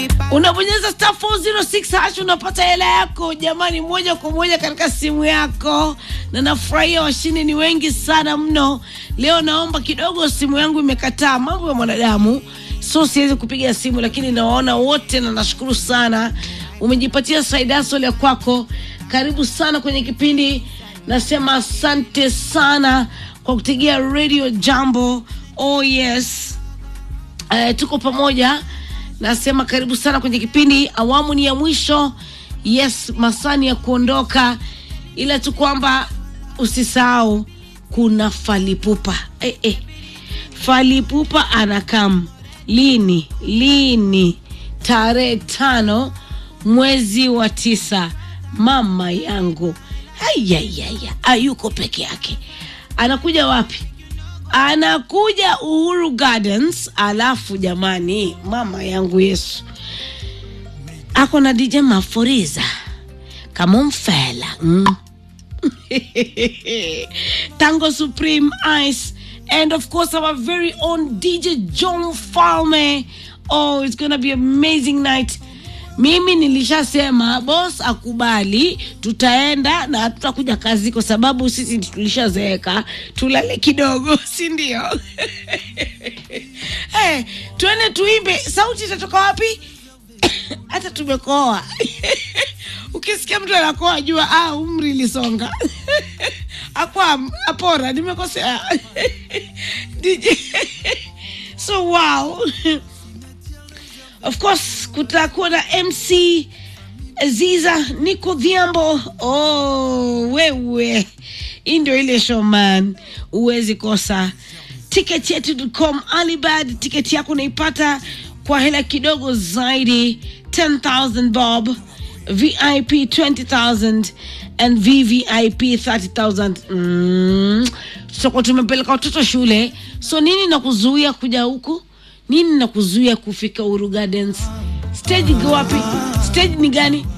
unabonyeza star 406 hash unapata hela yako jamani, moja kwa moja katika simu yako, na nafurahia washindi ni wengi sana mno. Leo naomba kidogo, simu yangu imekataa, mambo ya mwanadamu, so siwezi kupiga simu, lakini nawaona wote na nashukuru sana. Umejipatia saidaso ya kwako, karibu sana kwenye kipindi. Nasema asante sana kwa kutegea radio Jambo. Oh yes. Uh, tuko pamoja nasema karibu sana kwenye kipindi awamu ni ya mwisho yes masani ya kuondoka ila tu kwamba usisahau kuna falipupa eh, eh. falipupa anakam lini lini tarehe tano mwezi wa tisa mama yangu ayayaya ayuko peke yake anakuja wapi anakuja Uhuru Gardens, alafu jamani, mama yangu Yesu ako na DJ Maforiza kama mfela mm. Tango Supreme Ice and of course our very own DJ John Falme. Oh, it's gonna be amazing night. Mimi nilishasema boss akubali, tutaenda na hatutakuja kazi kwa sababu sisi tulishazeeka, tulale kidogo, si ndio? hey, tuende tuimbe. Sauti itatoka wapi? hata tumekoa ukisikia mtu anakoa jua ah, umri ilisonga akwa apora nimekosea DJ so wow of course kutakuwa na mc ziza niko dhiambo oh, wewe hii ndio ile showman huwezi kosa tiketi yetu.com alibad tiketi yako unaipata kwa hela kidogo zaidi 10000 bob vip 20000 and vvip 30000 mm. tutakuwa tumepeleka watoto shule so nini na kuzuia kuja huku nini na kuzuia kufika Uhuru Gardens? Stage iko wapi? Stage ni gani?